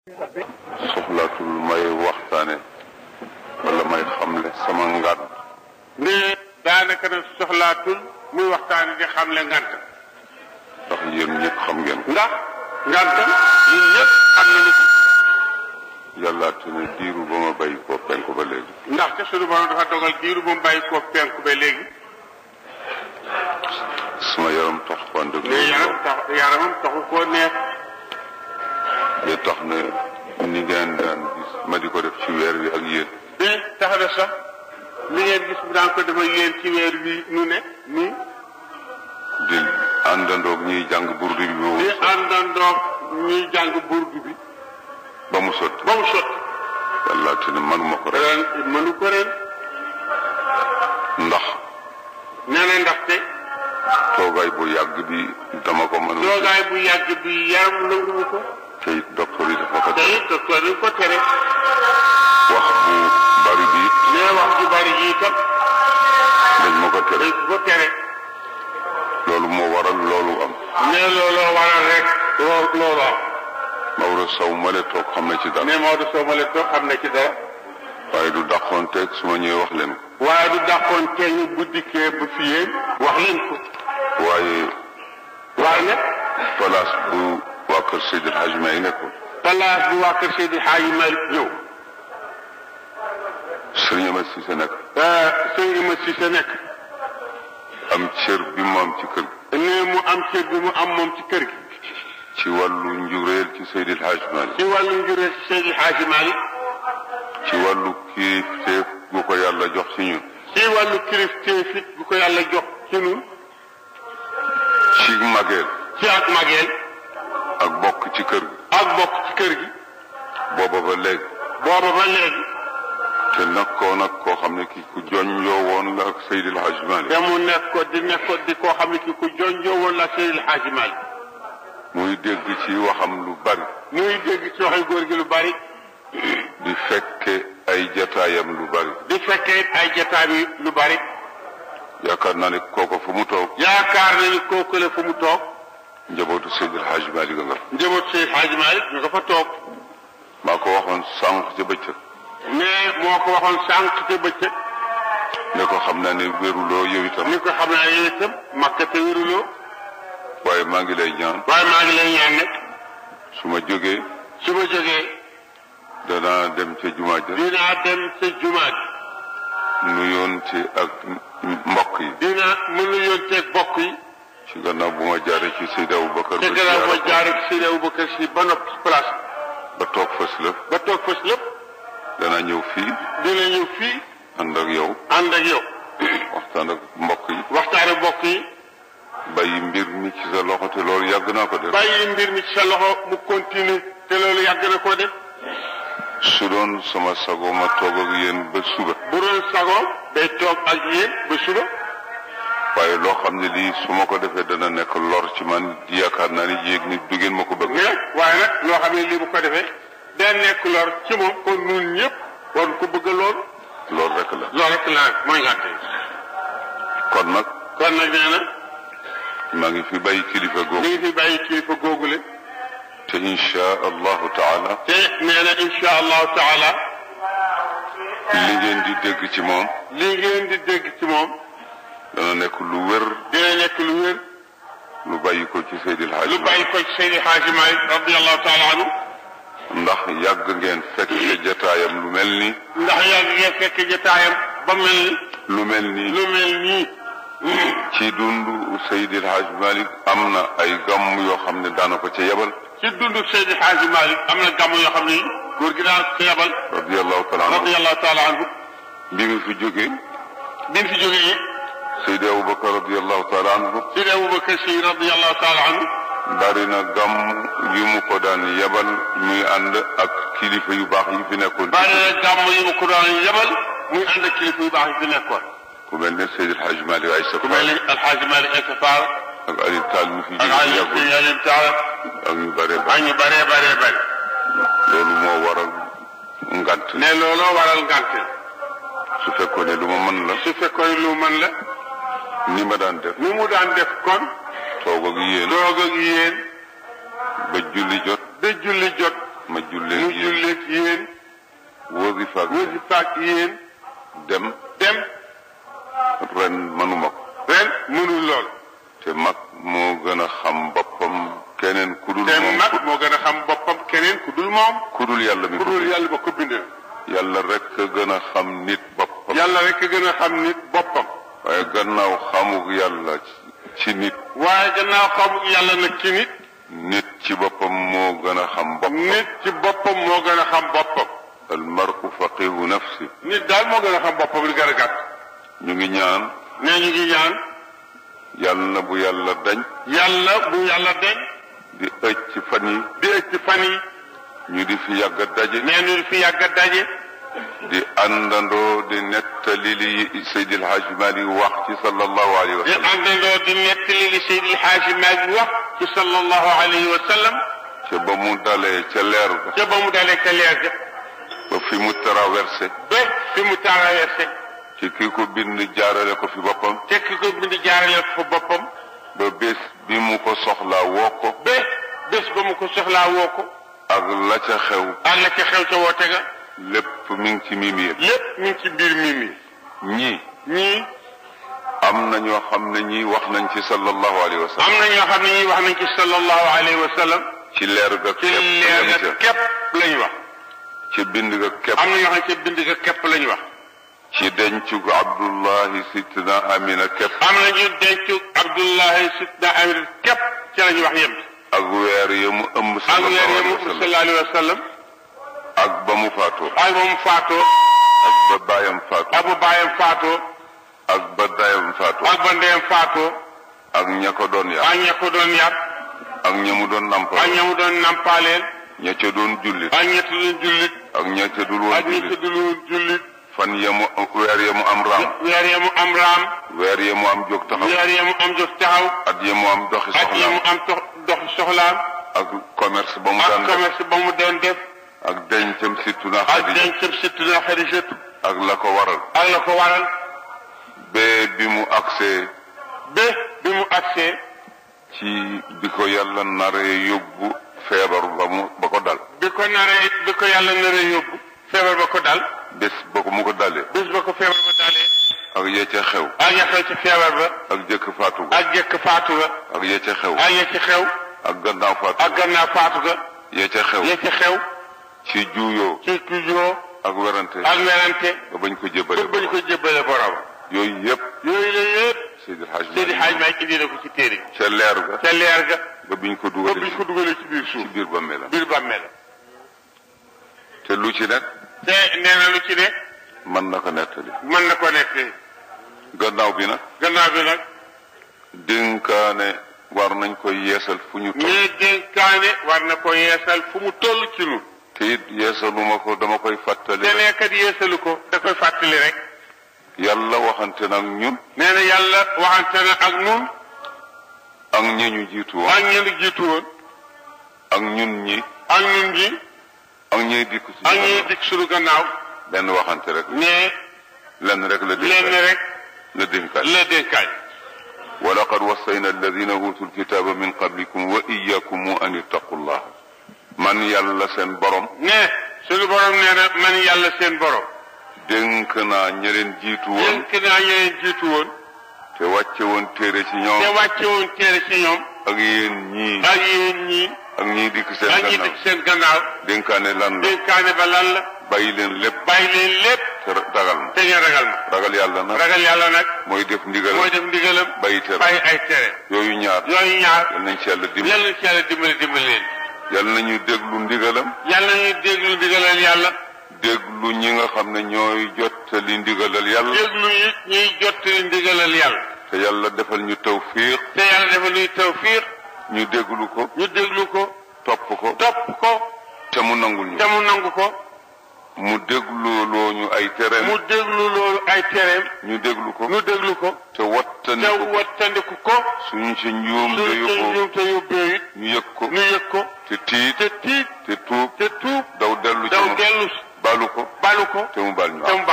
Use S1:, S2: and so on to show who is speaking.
S1: soxlaatul may waxtaane wala may xamle sama ngànt
S2: ne daanaka nag soxlaatul muy waxtaane di xamle ngant
S1: ndax yéen ñëpp xam ngeen ko
S2: ndax ngantam ñun ñëpp xam nañu ko
S1: yàllaate ne diiru ba ma bàyyi ko penku ba léegi
S2: ndax te sunu borom dafa dogal diiru bu mu bàyyi koo penku ba léegi
S1: sama yaram tax wante
S2: ne yaram tax yaramam taxu koo neex
S1: ba tax ne ni ngeen daan gis ma di ko def ci weer wi ak yéen
S2: de tax na sax li ngeen gis bu daan ko dafa yéen ci weer wi nu ne nii
S1: di àndandoog ñuy jàng burdu bi ba mu
S2: di
S1: sotti
S2: àndandoog ñuy jàng burdu bi
S1: ba mu sotti
S2: ba mu sotti
S1: yàllaate ne manuma ko rek
S2: ren mënu ko ren
S1: ndax
S2: nee na ndaxte
S1: toogaay bu yàgg bi dama ko mënul
S2: toogaay bu yàgg bi yaram nanguwu ko
S1: te it docteur yi dafa ko
S2: te
S1: def
S2: it docteur yi ko tere
S1: wax bu bari bi it
S2: nee wax ju bari ji itam
S1: dañ ma ko tere
S2: dañ ko tere
S1: loolu moo waral loolu am
S2: nee looloo waral rek loo loolu am
S1: Maodo Sow ma le toog xam na ci dara
S2: nee Maodo Sow ma leen toog xam na ci dara
S1: waaye du dàqoon teeg su ma ñëwee wax leen ko
S2: waaye du dàqoon kenn bu dikkee ba fi yéen wax leen ko
S1: waaye
S2: waaye nag
S1: place bu waa kër Seydil Hadji May nekkoon
S2: place bu waa kër Seydi Hadji Malick ñëw
S1: Sëriñ Amady Cissé nekk
S2: sëñ Ima Cissé nekk
S1: am cër bi mu am ci kër gi
S2: nee mu am cër bi mu am moom ci kër gi
S1: ci wàllu njureel ci Seydil Hadji Malick
S2: ci wàllu njuree ci Seydi Hadji Malick
S1: ci wàllu kilifteef gu ko yàlla jox ci ñun
S2: ci wàllu kilifteef it bu ko yàlla jox ci ñun
S1: ci mageel
S2: ci ak mageel
S1: ak bokk ci kër gi
S2: ak bokk ci kër gi
S1: booba ba léegi
S2: booba ba léegi
S1: te nekkoon ak koo xam ne kii ku joñ yoo woon la ak Seydil Hadji Malick
S2: te mu nekk ko di nekk ko di koo xam ne ki ku jonjoo woon la Seydi Hadji Malick
S1: muy dégg ci waxam lu bari
S2: muy dégg ci waxi góor gi lu bari
S1: di fekke ay jataayam lu bari
S2: di fekkee it ay jotaay bi lu bari
S1: yaakaar naa ne kooko fu mu toog
S2: yaakaar na ni kooku la fu mu toog
S1: njabootu Seydil Hadji Malick nga
S2: njaboot Seydi Hadji Malick ñu nga fa toog
S1: maa ko waxoon sànq ca bëccëg
S2: mais moo ko waxoon sànq te bëccëg
S1: ne ko xam naa ne wéruloo yow itam
S2: ni ko xam naa yéen itam makka te wéruloo
S1: waaye maa ngi lay ñaan
S2: waaye maa ngi lay ñaan nag
S1: su ma jógee
S2: su ma jógee
S1: danaa dem ca jumaa ja
S2: dinaa dem sa jumaa ji
S1: nuyoon ci ak mbokk yi
S2: dinaa mën a yónteeg bokk yi
S1: ci gannaaw bu ma jaaree ci Seydi Aboubacar
S2: te
S1: ba
S2: gannaaw ma
S1: ziyaara ko
S2: jaaree ci Seydi Aboubacar si ba noppi ci place
S1: ba toog fas la
S2: ba toog fas lépp
S1: danaa ñëw fii
S2: dina ñëw fii
S1: ànd ak yow
S2: ànd ak yow
S1: waxtaan ak mbokk yi
S2: waxtaane bokk yi
S1: bàyyi mbir mi ci sa loxo te loolu yàgg naa ko def
S2: bàyyi mbir mi ci sa loxo mu continue te loolu yàgg na koo def
S1: su doon sama sago ma toog ak yéen ba suba
S2: bu doon sagoom day toog ak yéen ba suba
S1: waaye loo xam ne lii su ma ko defee dana nekk lor ci man yaakaar naa ni yéeg ni du ngeen ma ko bëgg
S2: mais waaye nag loo xam ne lii bu ko defee day nekk lor ci moom kon ñun ñëpp war ko bëgg lool
S1: loolu rek la
S2: loolu rek la nag mooy ngàtte
S1: kon nag
S2: kon nag nee na
S1: maa ngi fi bàyyi kilifa
S2: mi
S1: googu
S2: ngi fi bàyyi kilifa googule
S1: te insha allahu taala
S2: te nee na insha allahu taala
S1: li ngeen di dégg ci moom
S2: lii ngeen di dégg ci moom
S1: dana nekk lu wér
S2: dina nekk lu wér
S1: lu bàyyi ko ci Seydil Hadji
S2: lu bàyyi ko ci Seydi Hadji Malick radiallahu taala anhu
S1: ndax yàgg ngeen fekk jataayam lu mel ni
S2: ndax yàgg ngeen fekk jotaayam ba mel ni
S1: lu mel ni
S2: lu mel nii
S1: ci dundu Seydil Hadji Malick am na ay gàmm yoo xam ne daana ko ca yebal
S2: ci dundu Seydi Hadji Malick am na gàmm yoo xam ne góor gi daan ko yebal
S1: radiallahu taala anhu
S2: radiallahu taala anhu
S1: bi mu fi jógee
S2: bi mu fi jógee it
S1: Seydi Aboubacar radiallahu taala anhu
S2: Seydi Aboubacar Si radiallahu taala anhu
S1: bari na gàmm yu mu ko daan yebal muy ànd ak kilifa yu baax yi fi nekkoon
S2: bari na gàmm yi mu ko daan yebal muy ànd ak kilifa yu baax yi fi nekkoon
S1: ku mel ne Seydil Hadji Malick ay sa
S2: ku mel ni Alxaaji Malick Essa Fall
S1: ak Ali Tall mi fi
S2: ak
S1: jóge
S2: Aliou
S1: yàggul
S2: Aliou Tall
S1: ak ñu bare
S2: ak
S1: ba
S2: ñu baree baree bari
S1: loolu moo waral ngant
S2: ne looloo waral ngànte
S1: su fekkoon ne lu ma mën la
S2: su fekkoon lu mën la
S1: ni ma daan def
S2: ni mu daan def kon
S1: toog ak yéen
S2: doog ak yéen
S1: ba julli jot
S2: ba julli jot
S1: ma jullee wasifa ak
S2: wasifa ak yéen
S1: dem
S2: dem
S1: ren mënuma ko
S2: ren mënul lool
S1: te mag moo gën a xam boppam keneen ku dul
S2: te
S1: moom
S2: mag moo gën a xam boppam keneen ku dul moom
S1: ku dul yàlla mi
S2: ku
S1: ko
S2: dul yàlla ba ko bind
S1: yàlla rek a gën a xam nit boppam
S2: yàlla rek a gën a xam nit boppam
S1: waaye gannaaw xamuk yàlla ci- ci nit
S2: waaye gannaaw xamul yàlla nag ci nit
S1: nit ci boppam moo gën a xam boppam
S2: nit ci boppam moo gën a xam boppam
S1: al mar'u faqihu nafsi
S2: nit daal moo gën a xam boppam li gën a gàtt
S1: ñu ngi ñaan
S2: nee ñu ngi ñaan
S1: yàlla na bu yàlla dañ
S2: yàlla bu yàlla deñ
S1: di ëcc ci fan yi
S2: di ëcc ci fan yi
S1: ñu di fi yàgg a daje
S2: nee ñu fi yàgg a daje
S1: di àndandoo di nettali li Seydil Hadji Malick wax ci sallallahu alayhi wa
S2: di
S1: sallam
S2: àndandoo di nettali li Seydi El Hadji Malick wax ci sallallahu alayhi wa sallam
S1: ca ba mu dalee ca leer ga
S2: ca ba mu dalee ca leer ga
S1: ba fi mu traversé
S2: ba fi mu traversé
S1: ci ki ko bind jaarale ko fi boppam
S2: te ki ko bind jaarale ko fa boppam
S1: ba bés bi mu ko soxlaa woo ko
S2: ba bés ba mu ko soxlaa woo ko
S1: ak la ca xew
S2: ànd ca xew ca woote ga
S1: lépp mi ngi ci mimi yëpp
S2: lépp mi ngi ci biir mi mi
S1: ñii
S2: ñii
S1: am na ñoo xam ne ñii wax nañ ci sallallahu alayhi wa
S2: am
S1: sallam
S2: na ñoo xam ne ñii wax nañ ci sallallahu alayhi wa sallam
S1: ci leer ga
S2: ci
S1: képp
S2: leer
S1: lañ
S2: ga
S1: ca
S2: képp lañ wax
S1: ci bind ga képp
S2: am na ñoo xam ne ca bind ga képp lañ wax
S1: ci dencu gu Abdullahi Sidna Amina képp
S2: am na ñu dencu Abdullahi Sidna Amir képp ci lañ wax yem
S1: ak weer ya mu ëmb
S2: ak weer
S1: sallallahu
S2: ya
S1: alayhi
S2: mu
S1: wa sallam
S2: sallallahu alayhi wa sallam
S1: ak ba mu faatoo
S2: ak ba mu faatoo
S1: ak ba baayam faatoo
S2: ak ba baayam faatoo
S1: ak ba dayam faatoo
S2: ak ba ndeyam faatoo
S1: ak ña ko doon yar
S2: ak ña ko doon yar
S1: ak ña mu doon nampal
S2: ak ña mu doon nampaaleel
S1: ña ca doon jullit
S2: ak ña doon jullit
S1: ak ña ca dul woon
S2: ak ña
S1: jullit
S2: dul woon jullit
S1: fan ya mu weer ya mu am raam
S2: weer ya mu am raam
S1: weer ya mu am jóg taxaw
S2: weer ya mu am jóg taxaw
S1: at ya mu am doxi
S2: ak ya mu
S1: soxlaam
S2: am dox dox soxlaam
S1: ak commerce ba mu
S2: ak
S1: daan def
S2: commerce ba mu doon def
S1: ak dencam surtout na
S2: ak
S1: Xadija
S2: dencam surtout na Xadijatu
S1: ak la ko waral
S2: ak la ko waral
S1: bee bi mu agsee
S2: ba bi mu agsee
S1: ci bi ko yàlla naree yóbbu feebar ba mu ba ko dal
S2: bi ko naree bi ko yàlla naree yóbbu feebar ba ko dal
S1: bés ba ko mu ko dalee
S2: bés ba ko feebar ba dalee
S1: ak ya ca xew
S2: ak ya xew ci feebar ba
S1: ak jëkk faatu ga
S2: ak jëkk faatu ga
S1: ak ya ca xew
S2: ak ya ci xew
S1: ak gannaaw faatu
S2: ak gannaaw faatu ga
S1: ya ca xew
S2: ya ci xew
S1: ci juuyoo
S2: ci toujours
S1: ak werante
S2: ak werante
S1: ba bañ ko
S2: ba
S1: jébbale
S2: bañ ko jébbale borom
S1: yooyu yëpp
S2: yooyu la yëpp
S1: Seydi Hadj
S2: Seydi Hadj Malick indi na ko ci téere
S1: ca leer ga
S2: ca leer ga
S1: ba biñ ko
S2: ba
S1: dugalee
S2: biñ ko dugalee ci biir
S1: ci
S2: suuf
S1: biir bàmmeelam
S2: biir bàmmeel
S1: te lu ci nekk
S2: te nee na lu ci ne
S1: mën na ko nettali
S2: mën na ko nekk
S1: gannaaw bi nag
S2: gannaaw bi nag
S1: dénkaane war nañ ko yeesal fu ñu toll
S2: ñii dénkaane war na ko yeesal fu mu toll ci nu
S1: te it yeesaluma ko dama koy fàttali
S2: te nekkat yeesalu ko da koy fàttali rek
S1: yàlla waxante nag ñun
S2: nee na yàlla waxante na ak nun
S1: ak ñi ñu jiitu woon
S2: ak ñenn jiitu woon
S1: ak ñun ñi
S2: ak ñun ñi
S1: ak ñiy dikk ci
S2: ak ñuy dikk suñu gannaaw
S1: benn waxante rek
S2: ne
S1: lenn rek la
S2: lenn
S1: dénkaane
S2: rek
S1: la dénkaane
S2: la dénkaay
S1: wa laqad wassayna alladina utul kitaba min qablikum wa iyyakum an ittaqullah man yàlla seen borom
S2: ne suñu borom nee na man yàlla seen borom
S1: dénk naa ña leen jiitu woon
S2: dénk naa ñeneen jiitu woon
S1: te wàcce woon téere ci
S2: te
S1: ñoom
S2: wàcce woon téere ci ñoom
S1: ak yéen ñii
S2: ak yéen ñii
S1: ak ñiy dikk seen
S2: ak ñi
S1: gannaaw
S2: dikk seen gannaaw
S1: dénkaane lan la
S2: dénkaane ba lan la
S1: bàyyi leen lépp
S2: bàyyi leen lépp
S1: te ragal ma
S2: te ngeen ragal ma
S1: ragal yàlla nag
S2: ragal yàlla nag
S1: mooy def ndigal
S2: mooy def ndigalam
S1: bàyyi tere
S2: bàyyi ay tere
S1: yooyu ñaar
S2: yooyu ñaar
S1: yal nañ ci yàlla dimbali
S2: yàlla ci yàlla dimbali dimbali leen
S1: yal nañu déglu ndigalam
S2: yàlla ñuy déglu ndigalal yàlla
S1: déglu ñi nga xam ne ñooy jottali ndigalal yàlla
S2: déglu yi ñuy jottali ndigalal yàlla
S1: te yàlla defal ñu tawfiq
S2: te yàlla dafa nuy tawfiq
S1: ñu déglu ko
S2: ñu déglu ko
S1: topp ko
S2: topp ko
S1: te mu nangul ñu
S2: te mu nangu ko
S1: mu déglu loo ñu ay tereem
S2: mu déglu loolu ay tereem
S1: ñu déglu ko
S2: ñu déglu ko
S1: te
S2: te
S1: wattandi ko
S2: wattandiku ko
S1: suñu ci njuum
S2: suñu
S1: te
S2: te
S1: yóbboo
S2: ñoom te yóbbee it
S1: ñu yëg ko
S2: ñu yëg ko
S1: te tiit
S2: te tiit
S1: te tuub
S2: te tuub
S1: daw dellu ci
S2: daw
S1: moom
S2: dellu
S1: balu ko
S2: balu ko
S1: te mu bal ñu
S2: te
S1: am
S2: mu